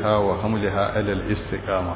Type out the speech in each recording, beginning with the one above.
ha wa hamliha alal istiqama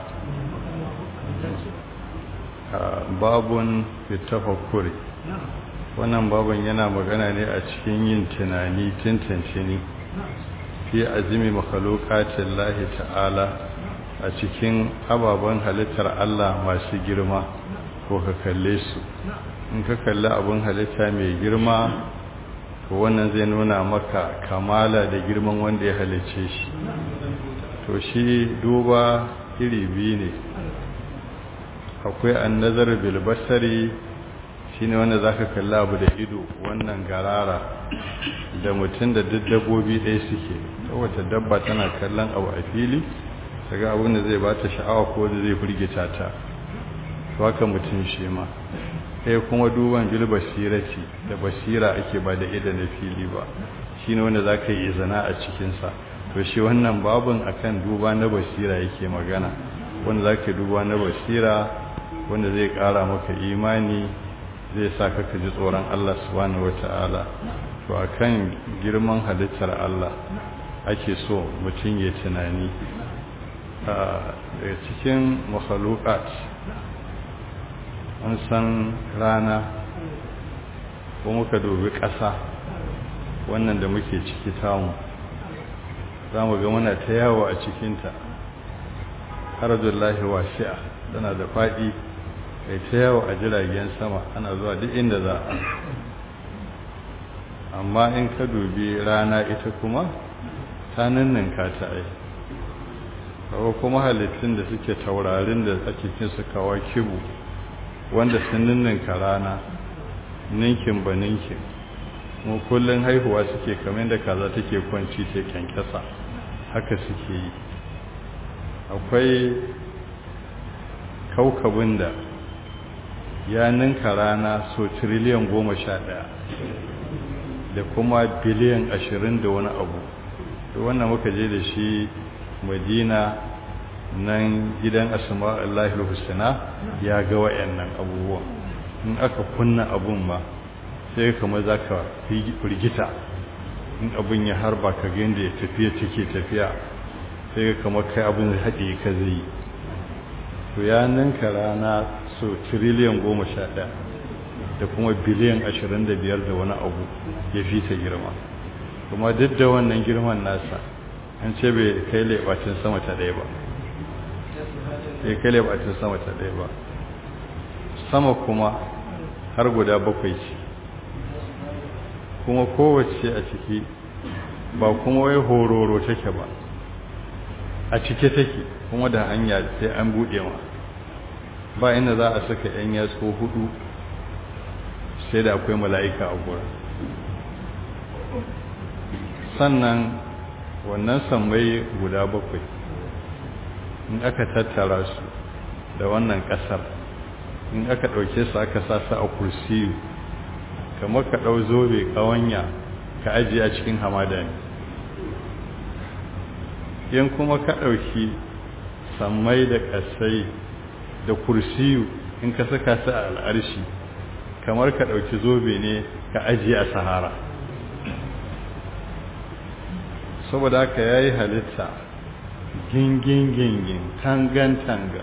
babun fitafakkuri wannan babun yana magana ne a cikin yin tunani tantance ni fi azimi makhluqatin lahi ta'ala a cikin ababen halittar Allah masu girma ko ka kalle su in ka kalli abin halitta mai girma to wannan zai nuna maka kamala da girman wanda ya halice shi to shi duba iri biyu ne akwai annazar bilbasari shi ne wanda za ka kalli abu da ido wannan garara da mutum da duk dabbobi ɗaya suke wata dabba tana kallon abu a fili daga abin da zai ba ta sha'awa ko da zai firgita ta haka mutum shi ma sai kuma duban bil basirati da basira ake ba da ida na fili ba shine wanda zaka yi izina a cikin sa to shi wannan babun akan duba na basira yake magana wanda zaka duba na basira wanda zai kara maka imani zai sa ka ji tsoron Allah subhanahu wataala to akan girman halittar Allah ake so mutum ya tunani a cikin makhluqat an san rana ko muka dubi ƙasa wannan da muke ciki tamu za mu ga muna ta yawo a cikinta harzullahi wasi'a tana da faɗi kai ta yawo a jiragen sama ana zuwa duk inda za a amma in ka dubi rana ita kuma ta ninninka ta ai kawo kuma halittun da suke taurarin da ake kinsu kawo kibu wanda sun ninninka rana ninkin ba ninkin mu kullun haihuwa suke kamar da kaza take kwanci ta kyankyasa haka suke yi akwai kaukabin da ya ninka rana so tiriliyan goma sha ɗaya da kuma biliyan ashirin da wani abu da wannan muka je da shi madina nan gidan asma'ullahi husna ya ga wayannan abubuwan in aka kunna abun ma sai kamar zaka firgita in abun ya harba ka ga yanda ya tafiya take tafiya sai kamar kai abun haɗe ka zai to ya ninka rana so trillion goma sha ɗaya da kuma biliyan ashirin da biyar da wani abu ya fi ta girma kuma duk da wannan girman nasa an ce bai kai leɓacin sama ta ɗaya ba sai kai leɓacin sama ta ɗaya ba sama kuma har guda bakwai ce kuma kowace a ciki ba kuma wai hororo take ba a cike take kuma da hanya sai an buɗe ma ba inda za a saka 'yan yatsu hudu sai da akwai mala'ika a gurin sannan wannan sammai guda bakwai in aka tattara su da wannan ƙasar in aka ɗauke su aka sa su a kursiyu kamar ka ɗau zobe ƙawanya ka ajiye a cikin hamada ne in kuma ka ɗauki sammai da ƙasai da kursiyu in ka saka su a al'arshi kamar ka ɗauki zobe ne ka ajiye a sahara saboda haka ya yi halitta gingin-gingin tangan-tanga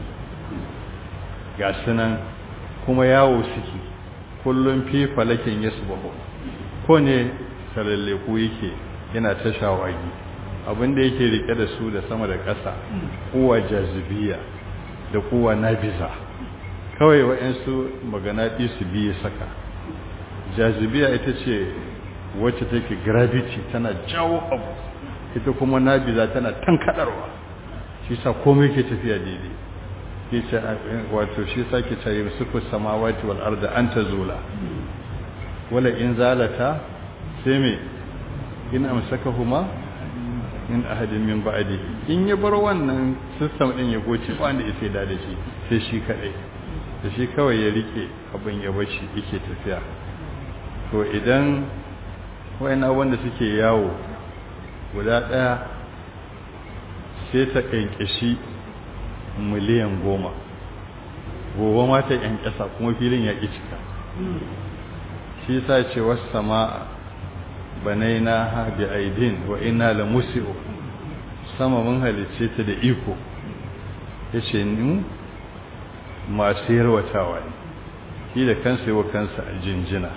ga sunan kuma yawo suke kullum fi falakin ya subahu ko ne saralleku yake yana ta shawagi abinda yake rike da su da sama da ƙasa kuwa jazibiya da kuwa nabiza kawai wa'yansu magana su biyu saka jazibiya ita ce wacce take gravity tana jawo abu ita kuma nabiza tana tankadarwa shi sa komai ke tafiya daidai ke ce wato shi sa ke ce suku samawati wal arda an tazula wala in zalata sai me in amsakahuma in ahadin min ba'di in ya bar wannan system din ya goce ba wanda yake da da shi sai shi kadai da shi kawai ya rike abin ya bashi yake tafiya to idan wayana wanda suke yawo guda ɗaya sai ta ƙanƙashi miliyan goma gobe ma ta ƙyanƙyasa kuma filin ya ƙi cika shi sa ce wasu sama banai na ha bi aidin wa ina la musi'u sama mun halicce ta da iko ya ce ni masu yarwatawa ne shi da kansa yi wa kansa a jinjina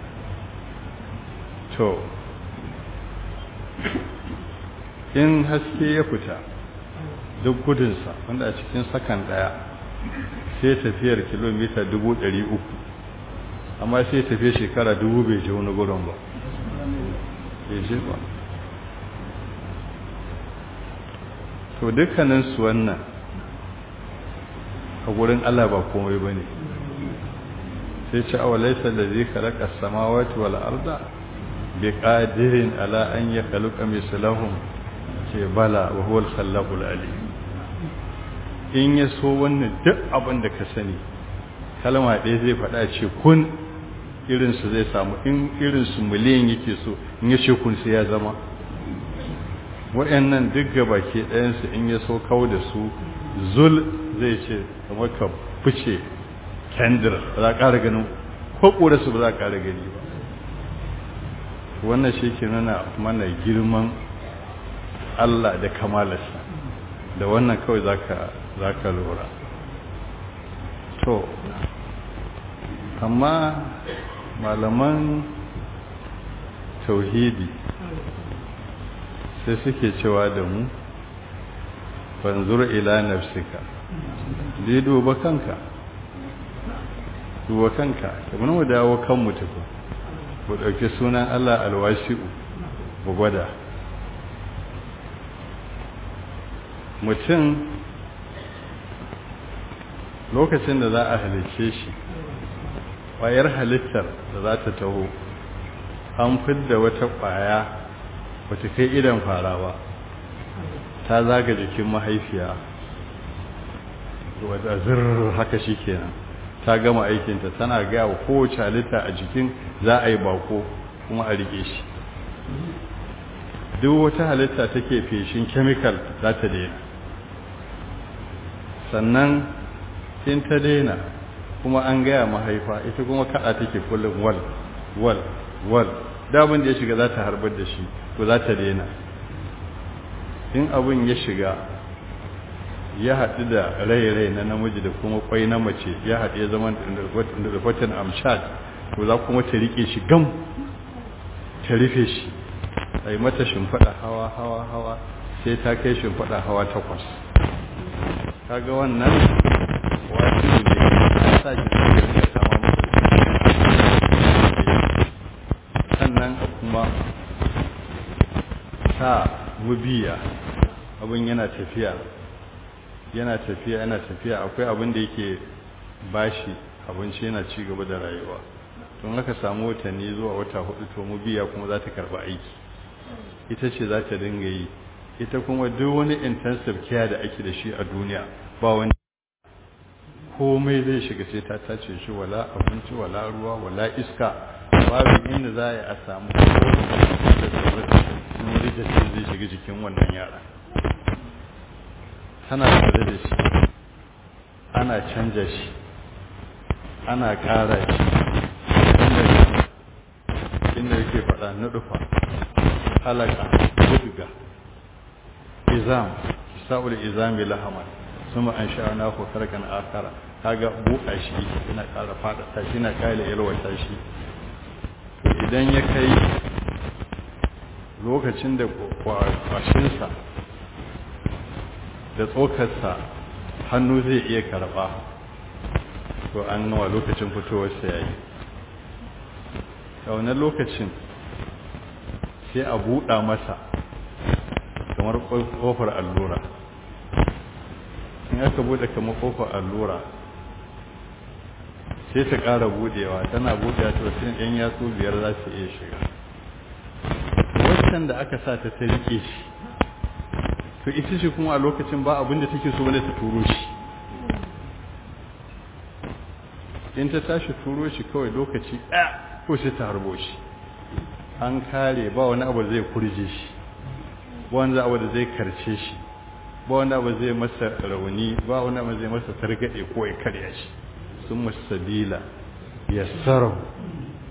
to in haske ya fita duk gudunsa wanda a cikin sakan daya sai tafiyar kilomita dubu ɗari uku amma sai tafiye shekara dubu bai je wani gurin ba bai je ba to dukkaninsu wannan a gurin Allah ba komai ba ne sai ce awa laisa da zai kalaka samawati wal arda bi qadirin ala an ya kaluka mislahum ce bala wa huwa al-khallaqul alim in ya so wannan duk abin da ka sani kalma ɗaya zai faɗa ce kun irinsu zai samu in irinsu miliyan yake so in ya ce kun sai ya zama waɗannan duk gabaki ɗayansu in ya so kawo da su zul zai ce kamar ka fice kendir ba za a ƙara ganin ko su ba za a ƙara gani ba wannan shi ke nuna mana girman Allah da kamalarsa da wannan kawai za ka lura to amma malaman tauhidi sai suke cewa da mu banzur ila nafsika dai duba kanka duba kanka kamar mu dawo kan mu tafi ku dauki sunan Allah alwasi'u mu gwada mutum lokacin da za a halicce shi ƙwayar halittar da za ta taho an fidda wata ƙwaya wata kai idan fara ba ta zaga jikin mahaifiya wadda zirr haka shi kenan ta gama aikinta tana gaya wa kowace halitta a jikin za a yi bako kuma a rike shi duk wata halitta take feshin kemikal za ta daina sannan in ta daina kuma an gaya mahaifa ita kuma kada take kullum wal wal wal damin da ya shiga za ta harbar da shi to za ta daina in abin ya shiga ya haɗu da rai-rai na namiji da kuma kwai na mace ya haɗu ya zama da rufatan amshad to za kuma ta rike shi gam ta rufe shi a yi mata shimfaɗa hawa hawa hawa sai ta kai shimfaɗa hawa takwas kaga wannan wasu ne ya sa shi ya sama sannan kuma sa mubiya abin yana tafiya yana tafiya yana tafiya akwai abin da yake bashi abinci yana ci gaba da rayuwa don haka samu watanni zuwa wata hudu to mubiya kuma za ta karba aiki ita ce za ta dinga yi ita kuma duk wani intensive care da ake da shi a duniya ba wani komai zai shiga sai ta tace shi wala abinci wala ruwa wala iska babu inda za a yi a samu wani da zai shiga jikin wannan yara tana tare da shi ana canja shi ana ƙara shi inda yake faɗa na dufa halaka buduga izam sa'ul izami lahaman suma an sha'ana ko karkan akara kaga buka shi yana ƙara faɗaɗa shi yana ƙara yalwata shi idan ya kai lokacin da kwashinsa da tsokarsa hannu zai iya karɓa to an nawa lokacin fitowarsa ya yi a wannan lokacin sai a buɗa masa kamar ƙofar allura in aka buɗe kamar ƙofar allura sai ta ƙara buɗewa tana buɗewa ta wasu ‘yan yatsu biyar za su iya shiga waccan da aka sa ta ta rike shi to ita ce kuma a lokacin ba abin da take so wanda ta turo shi in ta tashi turo shi kawai lokaci ɗaya ko sai ta harbo shi an kare ba wani abu zai kurje shi ba wani abu da zai karce shi ba wani abu zai masa rauni ba wani abu zai masa targaɗe ko ya karya shi sun masabila ya sarau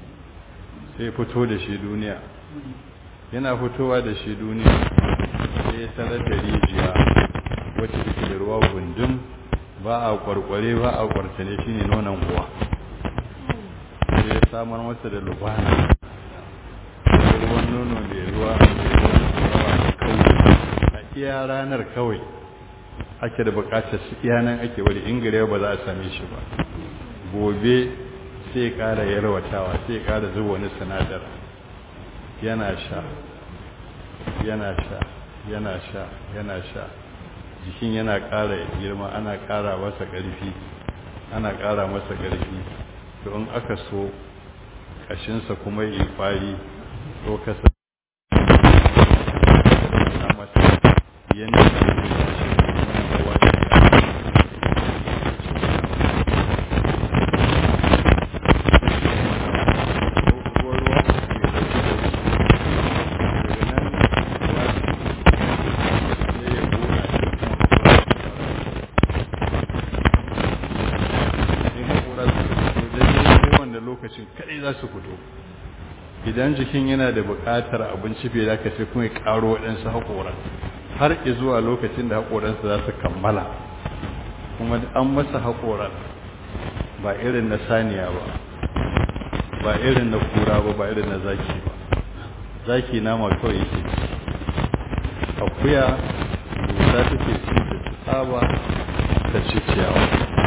sai fito da shi duniya yana fitowa da shi duniya sai sai ya tarar da rijiya wacce take da ruwa gundum ba a kwarkware ba a kwartane shine nonon uwa sai ya samar masa da lubana ruwan nono mai ruwa mai ruwan da kawai a iya ranar kawai ake da bukatar su iya nan ake wani ingire ba za a same shi ba gobe sai kara yarwatawa sai kara zuwa wani sinadar yana sha yana sha yana sha yana sha jikin yana kara girma ana kara masa ƙarfi ana kara masa ƙarfi to in aka so kashinsa kuma yi kwari ko kasa masa yadda za su fito idan jikin yana da buƙatar abinci bai da ka sai kuma ya ƙaro waɗansu haƙoran har zuwa lokacin da haƙoransa za su kammala kuma an masa haƙoran ba irin na saniya ba ba irin na kura ba ba irin na zaki ba zaki nama kawai yake akuya dusa take ci ta tsaba ta ci ciyawa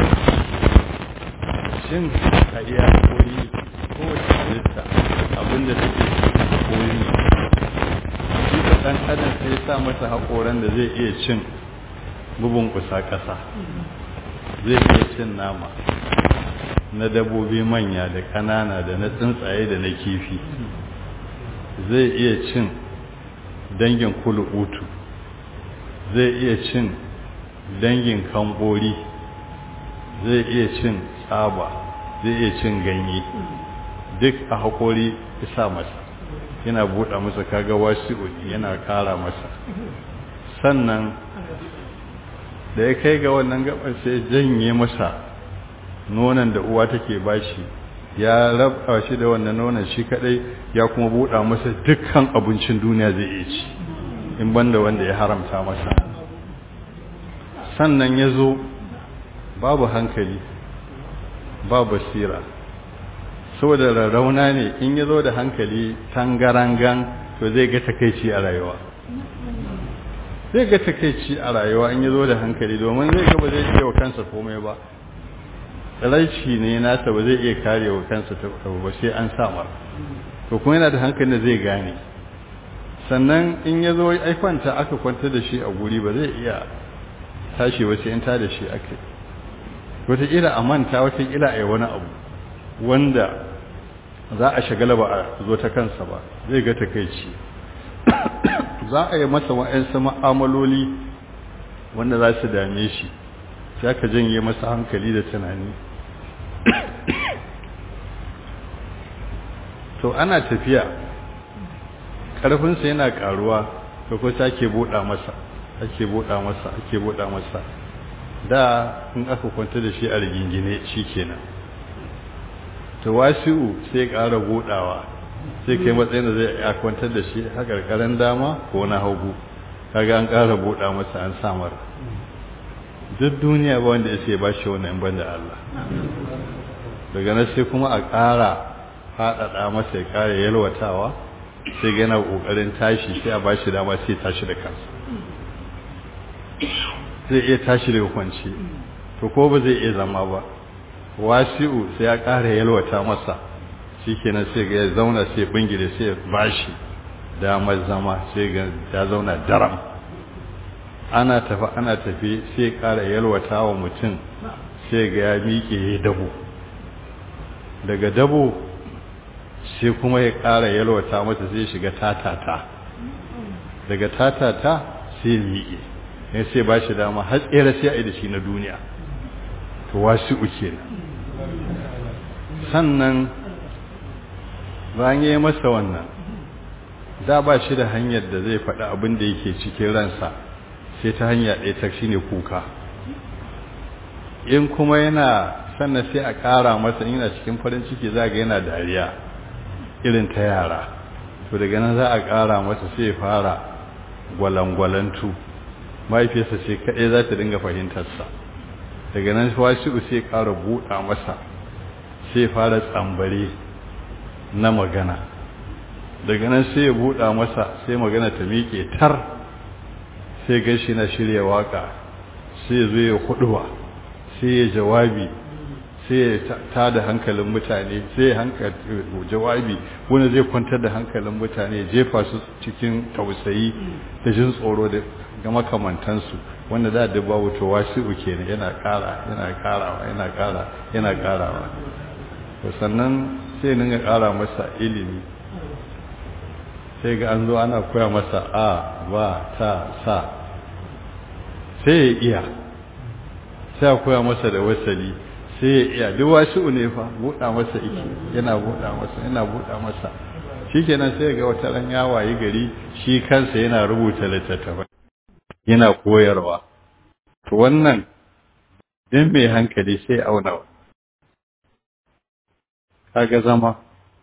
shin a iya koyi kowace halitta abinda take koyi shi da ɗan adam sai sa masa haƙoran da zai iya cin bubun kusa ƙasa zai iya cin nama na dabobi manya da ƙanana da na tsuntsaye da na kifi zai iya cin dangin kulubutu zai iya cin dangin kambori zai iya cin tsaba zai iya cin ganye duk a haƙori isa masa yana buɗa masa kaga wasi'u yana ƙara masa sannan da ya kai ga wannan gabar sai janye masa nonon da uwa take bashi ya raba shi da wannan nonon shi kadai ya kuma buɗa masa dukkan abincin duniya zai iya ci in banda wanda ya haramta masa sannan ya zo babu hankali ba basira saboda rarrauna ne in ya zo da hankali tangarangan to zai ga takaici a rayuwa zai ga takaici a rayuwa in ya zo da hankali domin zai ga ba zai iya wa kansa komai ba tsaraici ne nasa ba zai iya kare wa kansa ta ba sai an samar to kuma yana da hankali da zai gane sannan in ya zo aikwanta aka kwanta da shi a guri ba zai iya tashi wasu in ta da shi aka wataƙila a manta wataƙila a yi wani abu wanda za a shagala ba a zo ta kansa ba zai ga takaici za a yi masa wa'yansu ma'amaloli wanda za su dame shi sai aka janye masa hankali da tunani to ana tafiya ƙarfinsa yana ƙaruwa da kusa ake buɗa masa ake buɗa masa ake buɗa masa da in aka kwanta da shi a rigingine shi kenan to wasi'u sai ƙara buɗawa sai kai matsayin da zai a kwantar da shi a ƙarƙarin dama ko na hagu kaga an ƙara buɗa masa an samar duk duniya ba wanda ya sai ba shi wannan ban da Allah daga nan sai kuma a ƙara faɗaɗa masa ya ƙara yalwatawa sai gana ƙoƙarin tashi sai a ba shi dama sai tashi da kansa zai iya tashi daga kwanci to ko ba zai iya zama ba wasi'u sai ya ƙara yalwata masa shi kenan sai ga ya zauna sai bingire sai ya bashi damar zama sai ga ya zauna daram ana tafi ana tafi sai ƙara yalwata wa mutum sai ga ya miƙe ya dabo daga dabo sai kuma ya ƙara yalwata masa sai shiga tatata daga tatata sai miƙe ne sai ba shi dama har tsere sai a yi da shi na duniya to wasu uke sannan bayan ya yi masa wannan da ba shi da hanyar da zai faɗi abin da yake cikin ransa sai ta hanya ɗaya ta shi ne kuka in kuma yana sannan sai a ƙara masa yana cikin farin ciki za ga yana dariya irin ta yara to daga nan za a ƙara masa sai fara gwalangwalantu mahaifiyarsa ce kaɗai za ta dinga fahimtarsa daga nan wasi'u sai ƙara buɗa masa sai fara tsambare na magana daga nan sai ya buɗa masa sai magana ta miƙe tar sai gashi na shirya waka sai ya zo ya huɗuwa sai ya jawabi sai ya ta da hankalin mutane sai ya jawabi wani zai kwantar da hankalin mutane jefa su cikin tausayi da jin tsoro da ga makamantansu wanda da da babu to wasi'u kenan yana ƙara yana ƙarawa yana ƙara yana ƙarawa to sannan sai ninga ƙara masa ilimi sai ga an zo ana koya masa a ba ta sa sai ya iya sai a koya masa da wasali sai ya iya duk wasu ne fa buɗa masa iki yana buɗa masa yana buɗa masa shikenan sai ga wata ran ya wayi gari shi kansa yana rubuta littattafai yana koyarwa to wannan din mai hankali sai auna kaga zama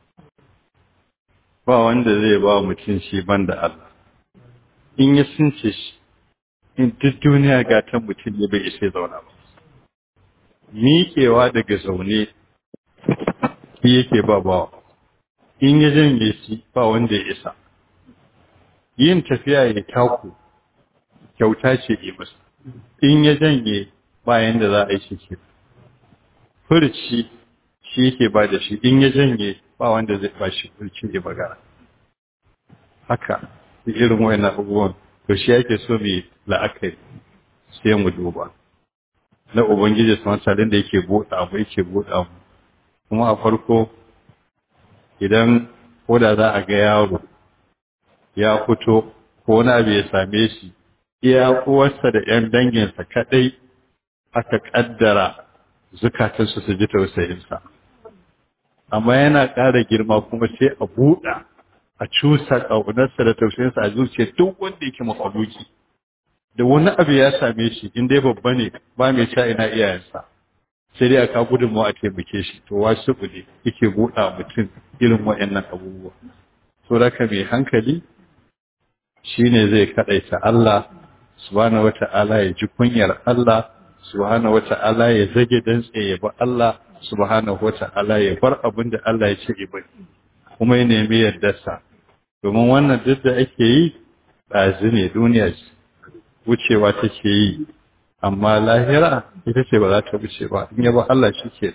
ba wanda zai ba mutum shi banda Allah in ya sunce shi in duk duniya ga ta mutum ne bai isa zauna ba miƙewa daga zaune shi yake ba bawa in ya janye shi ba wanda ya isa yin tafiya ya taku kyauta ce yi masa in ya janye bayan da za a yi shi ke furci shi yake ba da shi in ya janye ba wanda zai ba shi furci ya bagara haka irin wayan abubuwan to shi yake so mai la'akari sai mu duba na ubangiji su salin da yake buɗa mu yake buɗa mu kuma a farko idan ko da za a ga yaro ya fito ko wani abu ya same shi iya uwarsa da ‘yan danginsa kaɗai aka ƙaddara zukatansu su ji tausayinsa. Amma yana ƙara girma kuma sai a buɗa a cusa ƙaunarsa da tausayinsa a zuciya duk wanda yake makaluki. Da wani abu ya same shi in dai babba ne ba mai sha ina iyayensa. Sai dai aka gudunmawa a taimake shi to wasu ne yake buɗa mutum irin waɗannan abubuwa. Saboda mai hankali shine zai kaɗaita Allah subhanahu wata'ala ya ji kunyar Allah subhanahu wata'ala ya zage dantse ya ba Allah subhanahu wata'ala ya bar abin da Allah ya ce ba kuma ya nemi yardarsa domin wannan duk da ake yi ɗazi ne duniya ce wucewa take yi amma lahira ita ce ba za ta wuce ba in ya ba Allah shi ke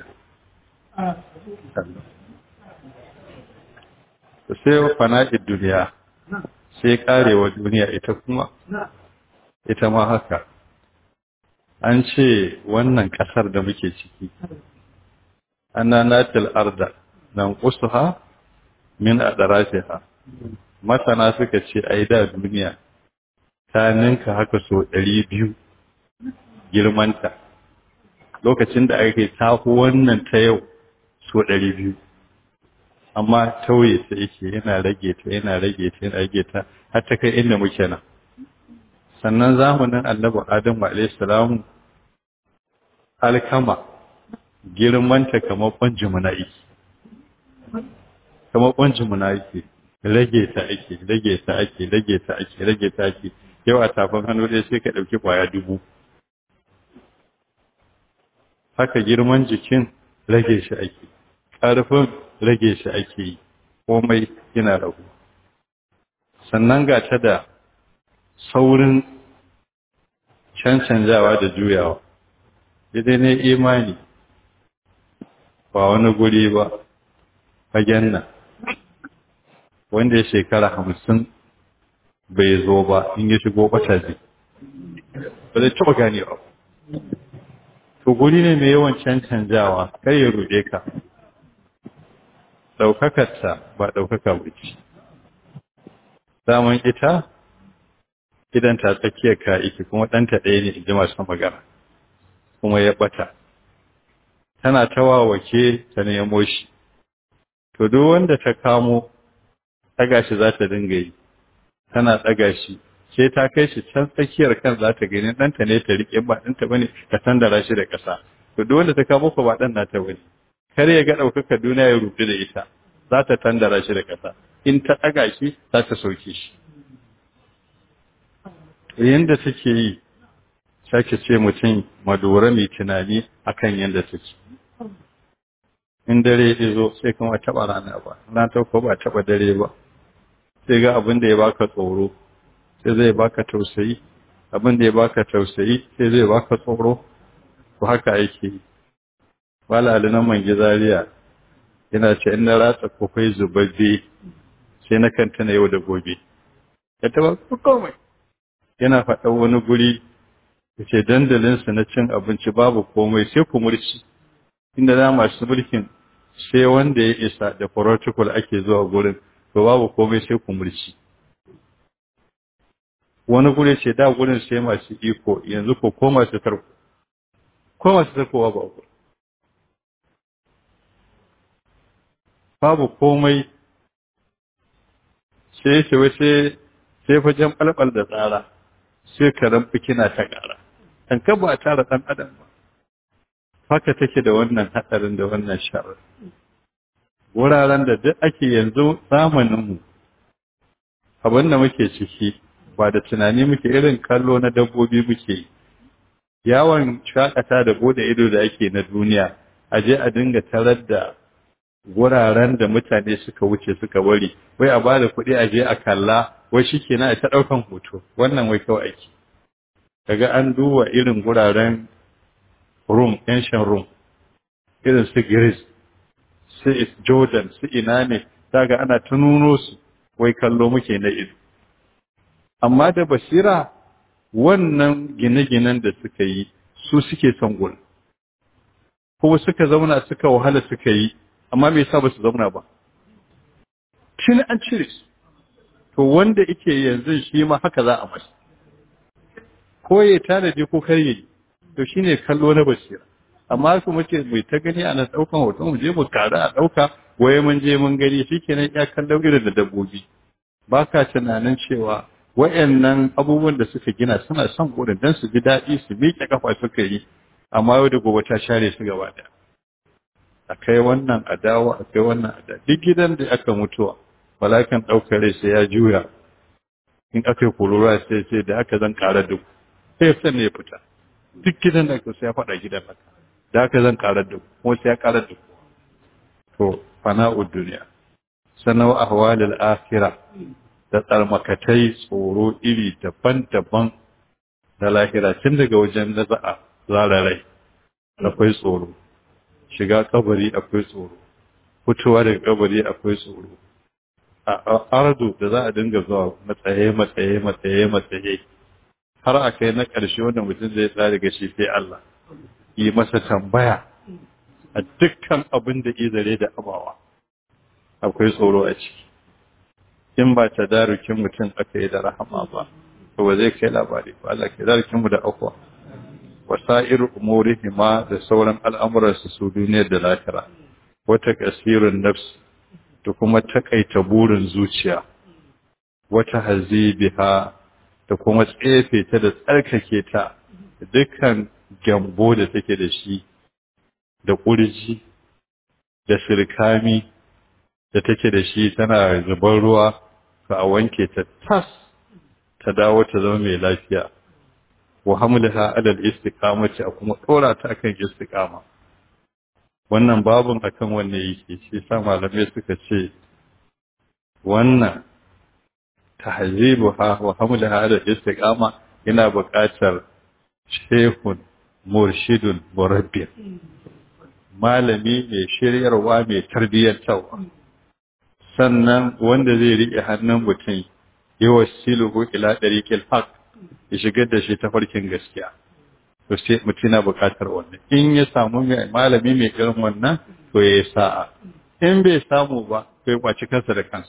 da sai fana'id duniya sai karewa duniya ita kuma ita ma haka an ce wannan ƙasar da muke ciki ana natil arda nan kusuha min adrafiha masana suka ce ai da duniya ta ninka haka so 200 girmanta lokacin da ake tafi wannan ta yau so 200 amma tauye ta yake yana rage ta yana rage ta yana rage ta har ta kai inda muke nan sannan zamanin annabi adamu alaihissalam alkama girmanta kamar kwanjimuna yake kamar kwanjimuna yake rage ta ake rage ta ake rage ta ake rage ta ake yau a tafin hannu dai sai ka ɗauki kwaya dubu haka girman jikin rage shi ake ƙarfin rage shi ake yi komai yana ragu sannan ga ta da saurin cancanjawa da juyawa idai ne imani ba wani guri ba fagen nan wanda ya shekara hamsin bai zo ba in ya shigo bata zai ba zai taɓa ganewa to guri ne mai yawan cancanjawa kai ya ruɗe ka ɗaukakarta ba ɗaukaka wuce daman ita idan ta tsakiyar ka iki kuma ɗanta ɗaya ne inji masu magana kuma ya ɓata tana ta wawake ta nemo shi to duk wanda ta kamo ɗaga shi za ta dinga yi tana ɗaga shi sai ta kai shi can tsakiyar kan za ta gani ɗanta ne ta riƙe ba ɗanta bane ka tandara shi da ƙasa to duk wanda ta kamo ko ba ɗan nata bane kar ya ga ɗaukaka duniya ya rufe da ita za ta tandara shi da ƙasa in ta ɗaga shi za ta sauke shi yanda take yi sake ce mutum madora mai tunani akan yanda take in dare ya zo sai kuma taɓa rana ba na ta ko ba taɓa dare ba sai ga abin da ya baka tsoro sai zai baka tausayi abin da ya baka tausayi sai zai baka tsoro ko haka yake yi wala alinan man gizariya yana ce in na ratsa kofai zubabbe sai na kanta na yau da gobe ya taba komai yana faɗa wani guri ya ce dandalinsa na cin abinci babu komai sai kumurci inda za masu mulkin sai wanda ya isa da protocol ake zuwa gurin to babu komai sai kumurci wani guri ce da gurin sai masu iko yanzu ko ko masu tarko ko masu tarkowa ba gurin babu komai sai ce wai sai sai fajen ɓalɓal da tsara sai karen fikina ta ƙara an ka ba a tara ɗan adam ba haka take da wannan haɗarin da wannan sharar wuraren da duk ake yanzu zamaninmu abin da muke ciki ba da tunani muke irin kallo na dabbobi muke yi yawon shakata da bude ido da ake na duniya a je a dinga tarar da wuraren da mutane suka wuce suka bari wai a bada kuɗi a je a kalla wai shi ke na ta ɗaukan hoto wannan wai kawai ake kaga an duba irin wuraren room ancient room irin su greece su jordan su ina ne daga ana ta nuno su wai kallo muke na ido amma da basira wannan gine-ginen da suka yi su suke son gurin kuma suka zauna suka wahala suka yi amma me yasa ba su zauna ba tun an cire su to wanda yake yanzu shi ma haka za a masa ko ya tanadi ko kar yi to shine kallo na basira amma su muke mai ta gani ana daukan hoto mu je mu kare a dauka waye mun je mun gani shikenan ya kallon irin da dabbobi ba ka tunanin cewa wayannan abubuwan da suka gina suna son gurin dan su ji daɗi su miƙe kafa suka yi amma yau da gobe ta share su gaba ɗaya a kai wannan a dawo a kai wannan a dawo duk gidan da aka mutuwa malakan ɗaukar rai sai ya juya in aka yi kurura sai sai da aka zan ƙara duk sai ya ne ya fita duk gidan da aka sai ya faɗa gidan haka da aka zan ƙara duk kuma sai ya ƙara duk to fana'ud duniya sanau ahwalil akhirah da tsarmakatai tsoro iri daban-daban na lahira tun daga wajen na za'a zara rai akwai tsoro shiga kabari akwai tsoro fitowa daga kabari akwai tsoro a ardu da za a dinga zuwa matsaye matsaye matsaye matsaye har a kai na ƙarshe wanda mutum zai tsari ga shi sai Allah yi masa tambaya a dukkan abin da izare da abawa akwai tsoro a ciki in ba ta darukin mutum aka yi da rahama ba to ba zai kai labari ba Allah ke darukin mu da akwa wasa'ir umurihi ma da sauran al'amuransu su duniyar da lahira wata kasirin nafs da kuma takaita burin zuciya wata hazibiha da kuma tsefe ta da tsarkake ta dukkan gyambo da take da shi da kurji da sirkami da take da shi tana zubar ruwa ka a wanke ta tas ta dawo ta zama mai lafiya wa hamlaha ala al-istiqamati a kuma dora ta akan istiqama wannan babun akan wanne yake shi sa malamai suka ce wannan tahzibuha wa hamlaha ala al-istiqama yana buƙatar shehun murshidun murabbi malami mai shiryarwa mai tarbiyyantarwa sannan wanda zai riƙe hannun mutum yi wasiluhu ila ɗariƙil haq ya shigar da shi ta farkin gaskiya to sai mutum na buƙatar wannan in ya samu malami mai irin wannan to ya yi sa'a in bai samu ba to ya kwaci kansa da kansa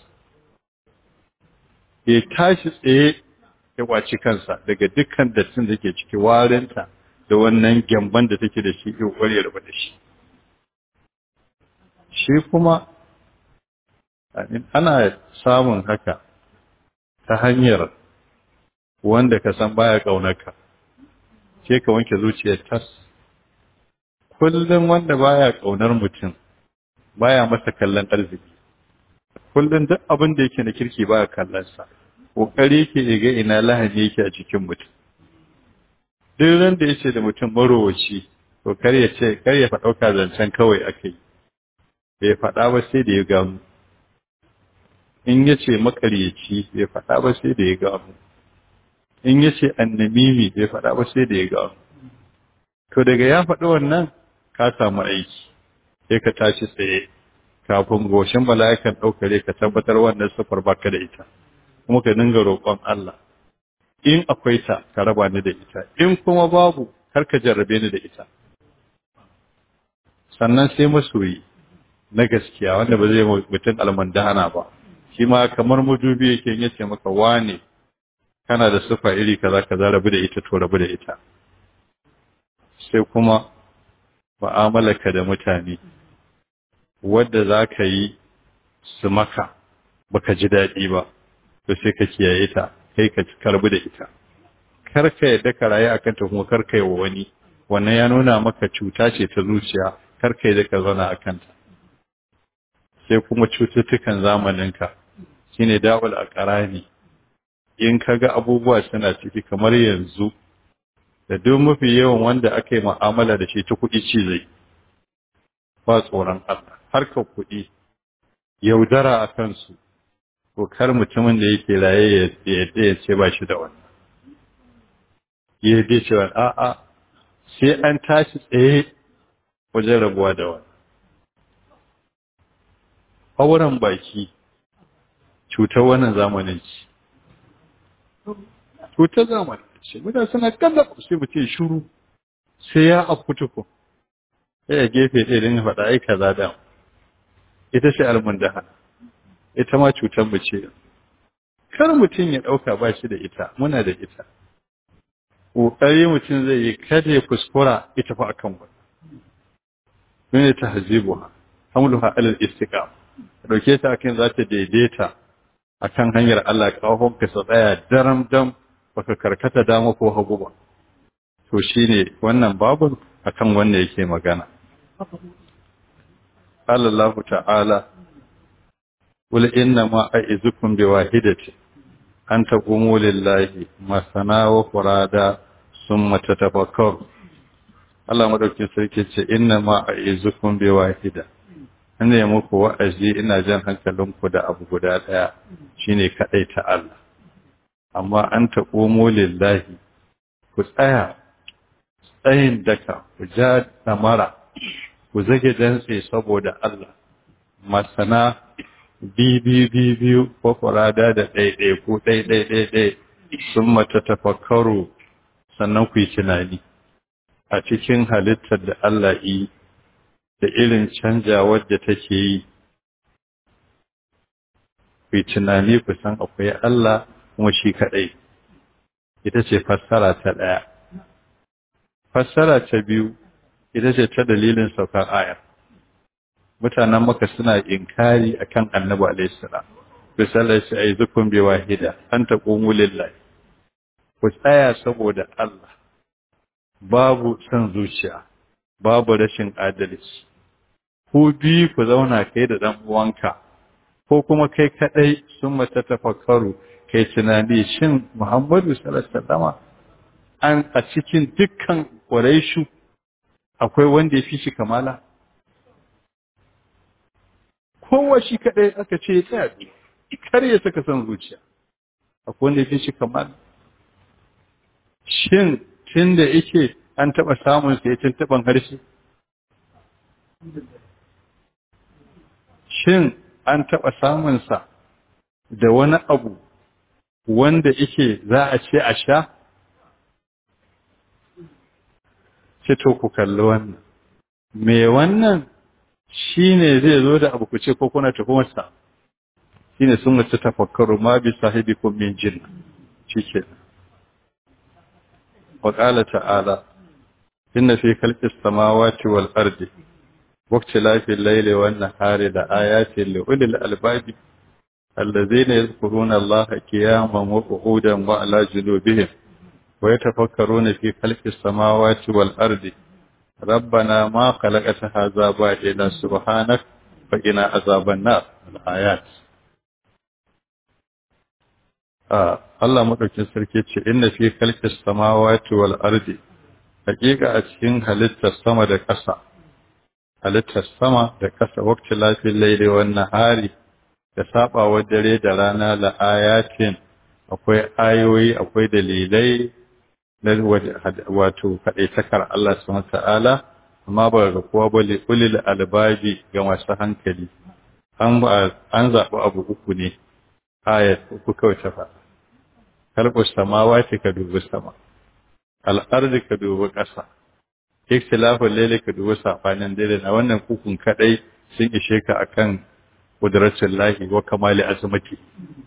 ya tashi tsaye ya kwaci kansa daga dukkan dattin da ke ciki warinta da wannan gyamban da take da shi ya kware raba da shi shi kuma ana samun haka ta hanyar wanda ka san baya ƙaunarka sai ka wanke zuciyar tas kullum wanda baya ƙaunar mutum baya masa kallon arziki kullum duk abin da yake na kirki baya kallon sa kokari ke ga ina lahani yake a cikin mutum duk ran da yace da mutum marowaci to kar ya ce kar ya faɗauka zancen kawai akai bai faɗa ba sai da ya gamu in ya ce makaryaci bai faɗa ba sai da ya gamu in ya ce annamimi bai faɗa ba sai da ya gamu to daga ya faɗi wannan ka samu aiki sai ka tashi tsaye kafin goshin mala'ikan ɗaukare ka tabbatar wannan sufar baka da ita kuma ka dinga roƙon Allah in akwai ta ka raba ni da ita in kuma babu kar ka jarrabe ni da ita sannan sai masoyi na gaskiya wanda ba zai mutum almandana ba shi ma kamar madubi yake yin yace maka wane kana da sufa iri kaza kaza rabu da ita to rabu da ita sai kuma mu'amalarka da mutane wadda za ka yi su maka baka ji daɗi ba to sai ka kiyaye ta kai ka karbi da ita kar ka yadda ka rayu akan ta kuma kar ka yi wa wani wannan ya nuna maka cuta ce ta zuciya kar ka yadda ka zauna akan ta sai kuma cututtukan zamaninka shine da'ul aqrani in kaga abubuwa suna ciki kamar yanzu da duk mafi yawan wanda aka yi mu'amala da shi ta kuɗi ci zai ba tsoron Allah harkar kuɗi yaudara a kansu ko kar mutumin da yake raye ya yadda ya ce ba shi da wannan ya yadda cewa a'a sai an tashi tsaye wajen rabuwa da wannan auren baki cutar wannan zamanin ci cutar zamanin ce mutane suna kallon sai mu ce shuru sai ya afkutuku sai ya gefe ɗaya don ya faɗa ai kaza da ita ce almundaha ita ma cutar mu ce kar mutum ya ɗauka ba shi da ita muna da ita ƙoƙari mutum zai yi kada ya kuskura ita fa akan wani ne ta hazibuha hamluha alal istiqam dauke ta akan za ta daidaita akan hanyar Allah kafin ka sa tsaya daram dam baka karkata dama ko hagu ba to shine wannan babun akan wanda yake magana Allah ta'ala qul inna ma a'izukum biwahidati an taqumu lillahi masana wa furada summa tatafakkaru Allah madaukin sarki ce inna ma a'izukum biwahida ina yi muku wa'azi ina jan hankalinku da abu guda ɗaya shine kaɗai ta Allah amma an taƙomo lillahi ku tsaya tsayin daka ku ja damara ku zage dantse saboda Allah masana biyu biyu ko kurada da ɗaiɗai ko ɗaiɗai ɗaiɗai sun mata tafakkaru sannan ku yi tunani a cikin halittar da Allah yi da irin canjawar da take yi ku tunani ku san akwai Allah kuma shi kaɗai ita ce fassara ta ɗaya fassara ta biyu ita ce ta dalilin saukar ayar mutanen maka suna inkari akan annabi alaihi salam bisalai shi ai zukun bi wahida an taqumu lillahi ku tsaya saboda Allah babu son zuciya babu rashin adalci ku bi ku zauna kai da dan uwanka ko kuma kai kadai sun mata tafakkaru kai tunani shin Muhammadu sallallahu alaihi wasallam an a cikin dukkan Quraishu akwai wanda ya fi shi kamala kowa shi kadai aka ce ya tsaya kar ya saka son zuciya akwai wanda ya fi shi kamala shin tun da yake an taɓa samun sa ya taɓan harshe shin an taɓa samunsa da wani abu wanda yake za a ce a sha? Ce to ku kalli wannan. Me wannan shi ne zai zo da abu ku ce ko kuna tuhumarsa? Shi ne sun wace tafakkaru ma bi sahibi kun min jin. Shi ke. Wa ƙala ta'ala, inna fi kalƙis samawati wal ardi واختلاف الليل والنهار لآيات لأولي الألباب الذين يذكرون الله قياما وقعودا وعلى جنوبهم ويتفكرون في خلق السماوات والأرض ربنا ما خلقت هذا باطلا سبحانك فقنا عذاب النار الآيات Allah maɗaukin sarki ce inna fi khalqis samawati wal ardi hakika a cikin halittar sama da ƙasa halittar sama da ƙasa waqti lafil layli wan nahari da sabawa dare da rana la ayatin akwai ayoyi akwai dalilai na wato kadaitakar Allah subhanahu ta'ala amma ba ga kowa ba li ulil albabi ga masu hankali an an zaɓi abu uku ne ayat uku kawai ta faɗa kalbus samawati ka dubi sama al'ardi ka dubi ƙasa ikhtilafin laili ka dubi safanin dare na wannan kukun kadai sun ishe ka akan kudratin lahi wa kamali azmati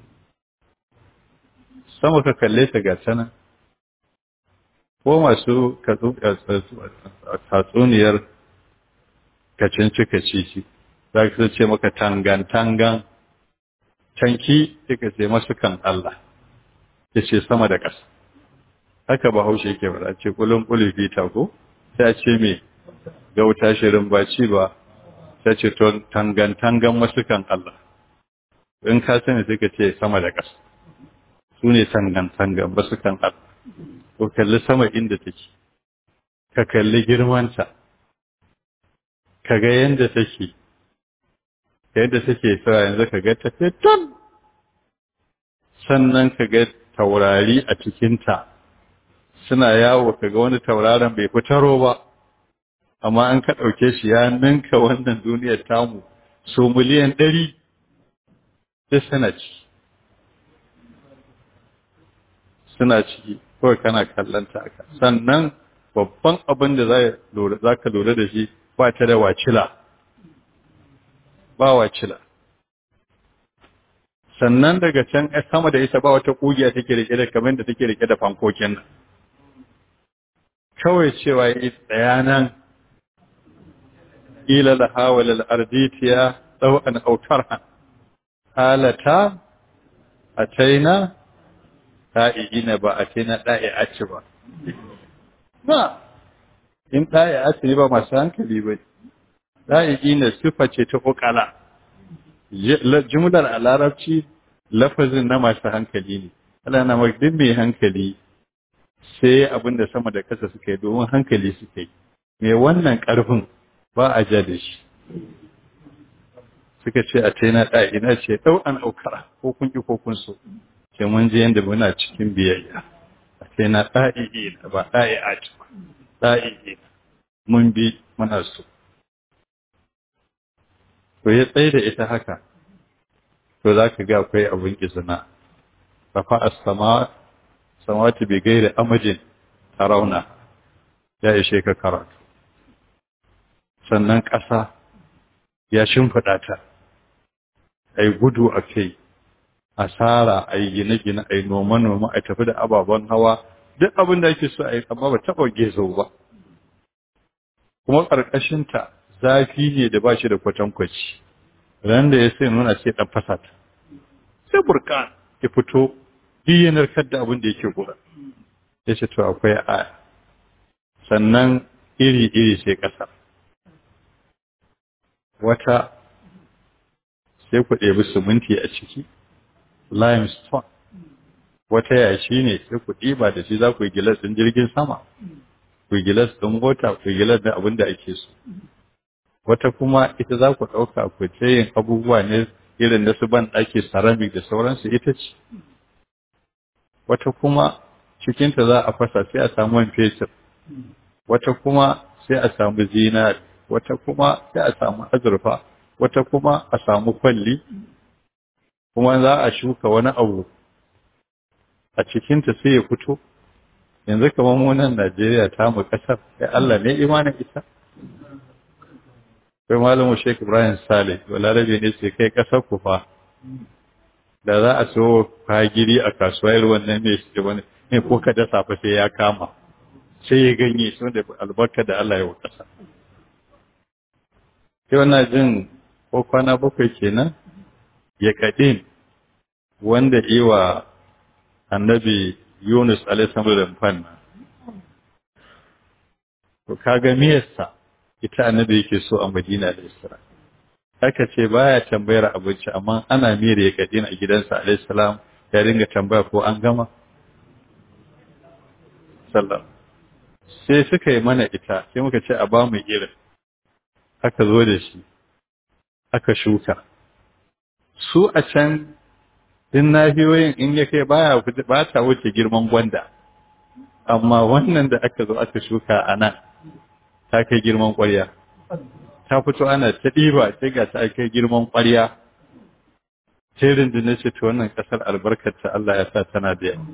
sama ka kalle ta ga tana ko masu tatsuniyar kacinci kacici za ka ce maka tangan tangan canki suka ce masu kan Allah ya ce sama da ƙasa haka ba haushe ke bada ce kulun kulufi ta ko sai ce me gauta shirin baci ba sai ce tangan tangan masu kan Allah in ka sani suka ce sama da ƙasa su ne tangan tangan masu kan Allah ko kalli sama inda take ka kalli girmanta ka ga yadda take yadda take sa yanzu ka ga tafe ton sannan ka ga taurari a cikinta suna yawo ka ga wani tauraron bai fitaro ba amma an ka ɗauke shi ya ninka wannan duniyar tamu so miliyan ɗari duk suna ci suna ciki kawai kana kallon ta aka sannan babban abin da za ka lura da shi ba ta da wacila ba wacila sannan daga can sama da ita ba wata kugiya take rike da kamar da take rike da fankokin nan kawai cewa yi tsaya nan ila la hawala al arditiya law an autarha halata ataina da'iina ba ataina da'i'aci ba ba in da'i'aci ba masu hankali ba da'iina sifa ce ta kokala jumlar a larabci lafazin na masu hankali ne Allah na duk mai hankali sai abin da sama da kasa suka yi domin hankali suka yi mai wannan ƙarfin ba a ja da shi suka ce a taina ɗaya ina ce ɗau an aukara ko kun ƙi ko kun so ce mun je yadda muna cikin biyayya a taina ɗa'i ina ba ɗa'i a ci ba ɗa'i ina mun bi muna so to ya tsaye da ita haka to za ka ga akwai abin izina rafa as-sama samawati bi gairi amajin tarauna ya ishe ka karatu sannan ƙasa ya shimfiɗa ta a yi gudu a kai asara a yi gine-gine a yi noma-noma a tafi da ababen hawa duk abin da ake so a yi amma ba taɓa gezo ba kuma ƙarƙashinta zafi ne da ba shi da kwatankwaci ran da ya sai nuna sai ɗan fasa ta sai burka ya fito yanar kadda abin da yake gura ya ce to akwai aya sannan iri-iri sai ƙasa wata sai ku ɗebi siminti a ciki limestone wata yashi ne sai ku ɗiba da shi za ku yi gilas ɗin jirgin sama ku yi gilas ɗin mota ku yi gilas ɗin abin da ake so wata kuma ita za ku ɗauka ku yin abubuwa ne irin da su ban ɗaki ceramic da sauransu ita ce wata kuma cikinta za a fasa sai a samu man fetur wata kuma sai a samu zinari wata kuma sai a samu azurfa wata kuma a samu kwalli kuma za a shuka wani abu a cikinta sai ya fito yanzu kamar munan Najeriya ta mu kasar sai Allah ne imanin ita kai malamu Sheikh Ibrahim Saleh walarabe ne sai kai kasar ku fa da za a so fagiri a kasuwa irin wannan mai shi wani ne ko ka dasa fa sai ya kama sai ya ganye shi da albarka da Allah ya wa kasa sai wannan jin ko kwana bakwai kenan ya kaɗin wanda iwa annabi Yunus alaihi da fanna to kaga miyarsa ita annabi yake so a Madina da Isra'ila aka ce baya tambayar abinci amma ana miyar ya kadina a gidansa alaihi salam ya dinga tambaya ko an gama sallah sai suka yi mana ita sai muka ce a ba mu irin aka zo da shi aka shuka su a can din nahiyoyin in ya kai baya ba ta wuce girman gwanda amma wannan da aka zo aka shuka a nan ta kai girman ƙwarya ta fito ana ta ɗiba sai ga ta kai girman ƙwarya sai rundunar ce ta wannan ƙasar albarkarta Allah ya sa tana da yawa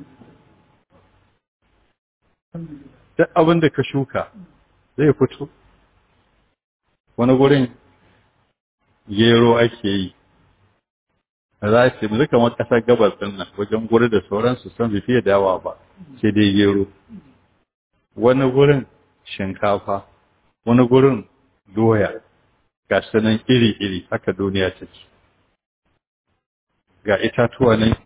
duk abin da ka shuka zai fito wani gurin gero ake yi za ce mu kamar ƙasar gabas ɗin nan wajen guri da sauransu san bai fiye dawa ba sai dai gero wani gurin shinkafa wani gurin doya ga sanan iri-iri haka duniya take ga itatuwa ne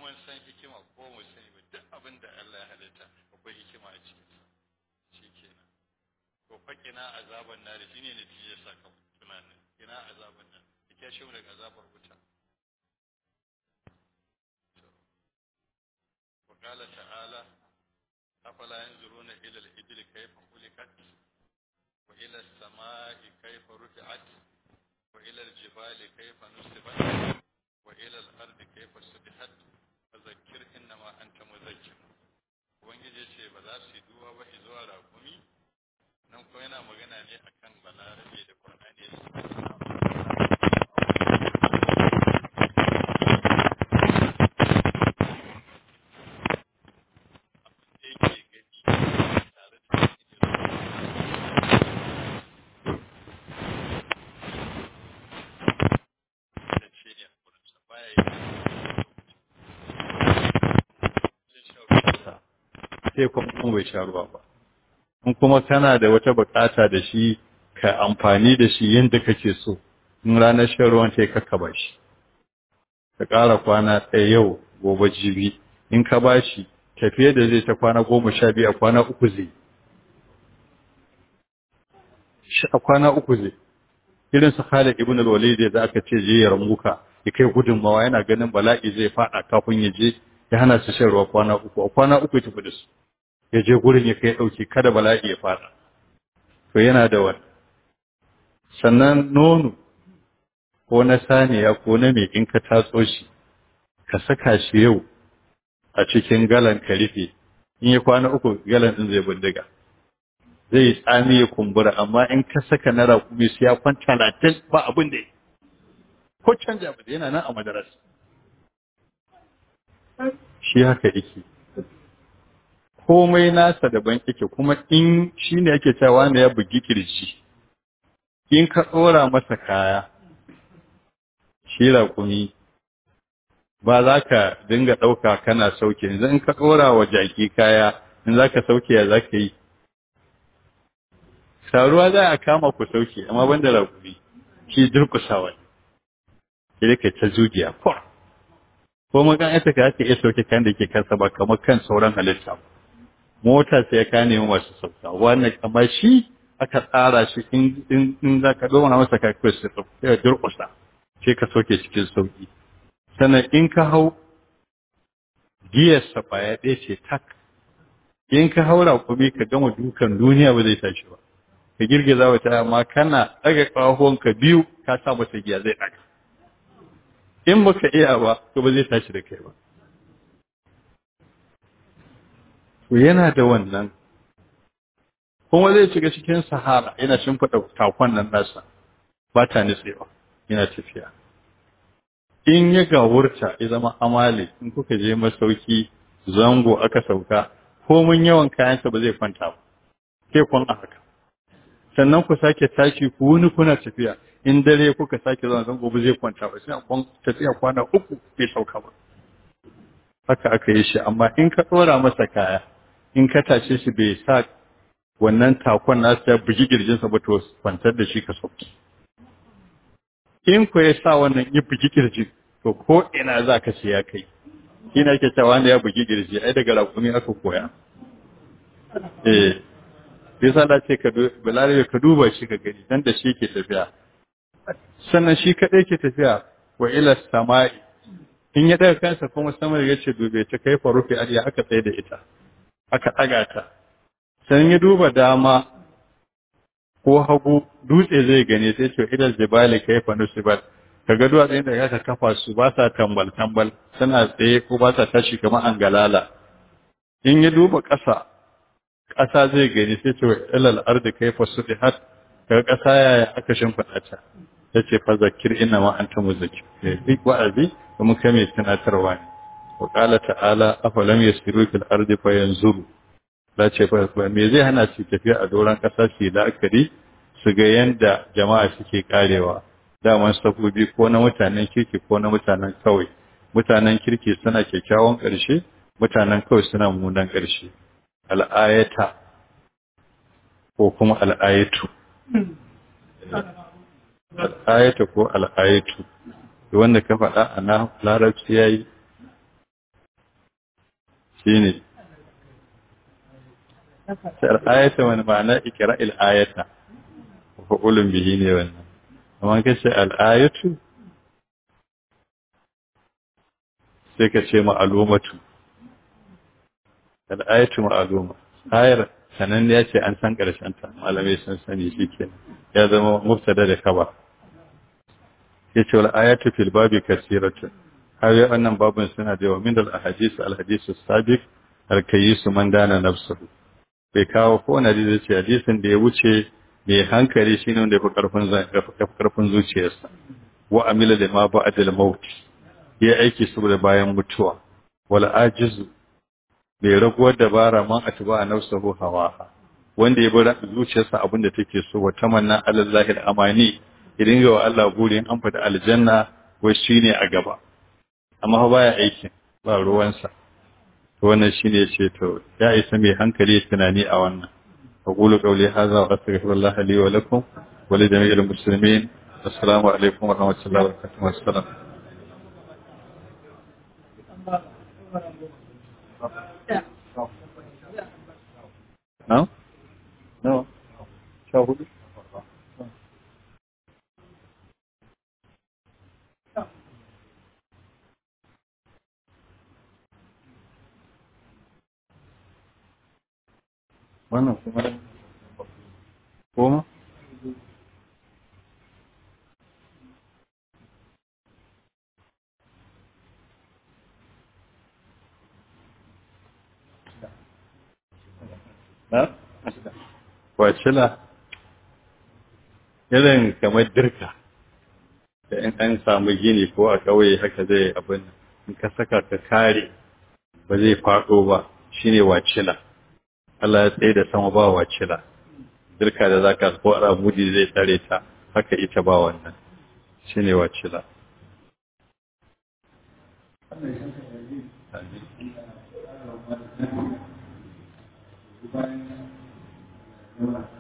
mun san hikima ko mu sani ba duk abin da Allah ya halitta akwai hikima a cikin shi kenan to faƙina azaban nari shine natijar sakamakon tunanin ina azaban nan ya shi daga azabar wuta وقال تعالى أفلا ينظرون إلى الإبل كيف خلقت وإلى السماء كيف رفعت وإلى الجبال كيف نصبت وإلى الأرض كيف سبحت فذكر إنما أنت مذكر ubangiji ce ba za su duwa ba zuwa rakumi nan kuma yana magana ne akan balarabe da kwanane sai kuma bai sha ruwa ba in kuma kana da wata bukata da shi ka amfani da shi yadda kake so in ranar shan ruwan sai ka ba shi ka ƙara kwana ɗaya yau gobe jibi in ka ba shi tafiye da zai ta kwana goma sha biyu a kwana uku zai shi a kwana uku zai irin su Khalid ibn al-Walid da aka ce je ya ramuka ya kai gudunmawa yana ganin bala'i zai fada kafin ya je ya hana su shan ruwa kwana uku a kwana uku ya tafi da su ya je gurin ya kai ɗauki kada bala'i ya fada to yana da wani sannan nono ko na saniya ko na mai in ka tatso shi ka saka shi yau a cikin galan ka rufe in ya kwana uku galan din zai bindiga zai yi tsami ya kumbura amma in ka saka na raƙumi su ya kwan talatin ba abin da ko canja ba yana nan a madaras shi haka yake komai nasa daban yake kuma in shi ne yake cewa ne ya bugi kirji in ka tsora masa kaya shi raƙumi ba za ka dinga ɗauka kana sauke yanzu in ka tsora wa jaki kaya in za ka sauke ya za ka yi saruwa za a kama ku sauke amma banda raƙumi shi durƙusawa ne sai ka ta zugiya kwa ko magan ita ka ake iya sauke kan da ke kansa ba kamar kan sauran halitta ba mota sai ka nemi masu sauka wannan amma shi aka tsara shi in in za ka dora masa ka kai sai ya durƙusa sai ka sauke cikin sauki sannan in ka hau giyar sa baya ɗaya ce tak in ka haura kuma ka gama dukan duniya ba zai tashi ba ka girgiza wata amma kana ɗaga ƙahuwanka biyu ka sa masa giya zai ɗaga in baka iya ba to ba zai tashi da kai ba to yana da wannan kuma zai shiga cikin sahara yana shimfiɗa takon nan nasa ba ta nitsewa yana tafiya in ya gawurta ya zama amale in kuka je masauki zango aka sauka komin yawan kayansa ba zai kwanta ba sai kwan a haka sannan ku sake tashi ku wuni kuna tafiya in dare kuka sake zuwa zango ba zai kwanta ba sai kwan tafiya kwana uku bai sauka ba haka aka yi shi amma in ka ɗora masa kaya in ka tashe shi bai sa wannan takon nasu ya bugi kirjinsa ba to kwantar da shi ka sauki in ku ya sa wannan ya bugi kirji to ko ina za ka ce ya kai ina ke cewa wanda ya bugi kirji ai daga rakumi aka koya eh bai sa da ce ka balare ka duba shi ka gani dan da shi ke tafiya sannan shi kadai ke tafiya wa ila samai in ya daga kansa kuma sama ya ce dube ta kai fa rufe ariya aka tsaye da ita aka ɗaga ta sannan ya duba dama ko hagu dutse zai gane sai ce idal jibali kai fa nusibat kaga duwatsun da aka kafa su ba sa tambal tambal suna tsaye ko ba sa tashi kamar angalala in ya duba ƙasa ƙasa zai gani sai ce ilal ardi kai fa sudihat kaga ƙasa yaya aka shimfiɗa ta yace fa zakir inna ma anta muzakkir duk wa'azi kuma kai mai tunatarwa ne wa qala ta'ala afalam yasiru fil ardi fayanzuru la ce fa me zai hana su tafiya a doron ƙasa su la'akari su ga yanda jama'a suke karewa daman sabobi ko na mutanen kirki ko na mutanen kawai mutanen kirki suna kyakkyawan ƙarshe mutanen kawai suna munan ƙarshe al'ayata ko kuma al'ayatu al'ayata ko al'ayatu wanda ka faɗa a na larabci ya yi shine sai ayata wani ma'ana ikra'il ayata fa'ulun bihi ne wannan amma kace al-ayatu sai ka ce ma'alumatu al-ayatu ma'aluma ayar sanan ya ce an san karshen ta malamai sun sani shikenan ya zama mubtada da kaba yace wal ayatu fil babi kasiratun hawa wannan babun suna da yawa min al ahadith al hadith sabiq al kayyis man dana nafsuhu bai kawo ko na da ce hadisin da ya wuce mai hankali shine wanda yafi karfin karfin zuciyarsa wa amila da ma ba'da al maut ya aiki saboda bayan mutuwa wal ajizu bai raguwar dabara man atba nafsuhu hawaha wanda ya bar zuciyarsa abinda take so wa tamanna alallahi al amani idan ga Allah burin an fada aljanna wai shine a gaba amma fa baya aikin ba ruwansa to wannan shine yace to ya isa mai hankali tunani a wannan aqulu qawli hadha wa astaghfirullah li wa lakum wa li jami'il muslimin assalamu alaikum wa rahmatullahi wa barakatuh wassalam No? No. Sha hudu? Wannan kuma goma? Na? Wacila, irin kamar dirka, da in an samu gini ko a ƙauye haka zai abin in ka saka ka kare ba zai faɗo ba shine wacila. Allah ya tsaye da sama ba wacila. Dirka da za ka ko al'amudi zai tsare ta haka ita ba wannan shine wacila. Thank you.